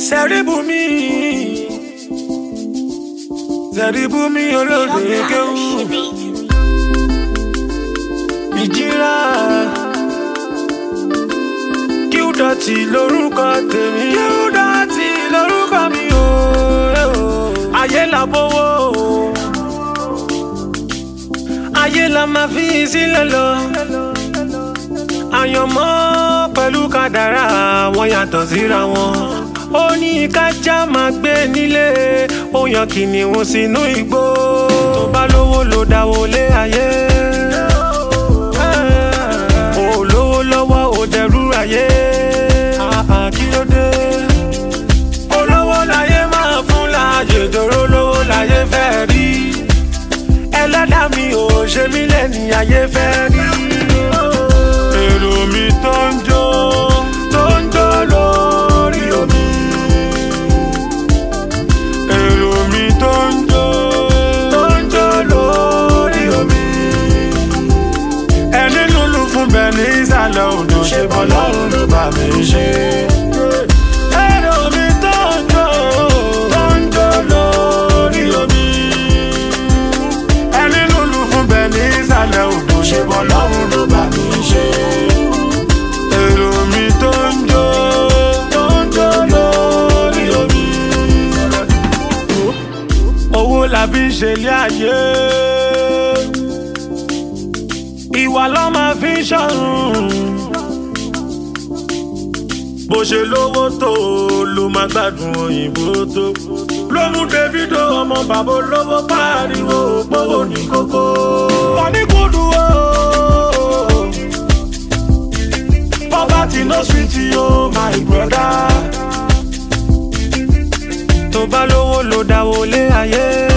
Sẹ́ríbùmí Sẹ́ríbùmí olóde kéwù ìjìrà kí ó dọ̀tí lórúkọ tèmi kí ó dọ̀tí lórúkọ mi o ayé la bówó ayé la máa fi sílẹ̀ lọ àyànmọ́ pẹ̀lú kádàrá wọn yàtọ̀ síra wọn ó ní kájá máa gbé nílé ó yan kìnìún sínú igbó tó bá lówó ló dáwó lé ayé ó lówó lọ́wọ́ ó dẹrú ayé kí ló dé olówó láyé máa fún láàyè dòró lówó láyé fẹ́ rí ẹlẹ́dàá mi ò ṣe mí lẹ́ni ayé fẹ́ rí èrò mi tó ń jó tó ń jó lórí omi. èrò mi tó ń jó tó ń jó lórí omi. ẹni lulu fún bẹ́ẹ̀ ní ìsàlẹ̀ odò ṣe bọ́ lọ́rùn ló bá mi ṣe. èrò mi tó ń jó tó ń jó lórí omi. ẹni lulu fún bẹ́ẹ̀ ní ìsàlẹ̀ odò ṣe bọ́ lọ́rùn ló bá mi ṣe. èrò mi tó ń jó tó ń jó lórí omi. owó la fi ń ṣe ilé ayé ìwà ló máa fi ń ṣọ̀run bó ṣe lówó tó ló máa gbádùn òyìnbó tó ló mú davido ọmọ bàbá olówó pariwo gbówó ní kókó. wọ́n ní kó dùn ó. poverty no sweet yo my brother. tó bá lówó ló dáwó lé ayé.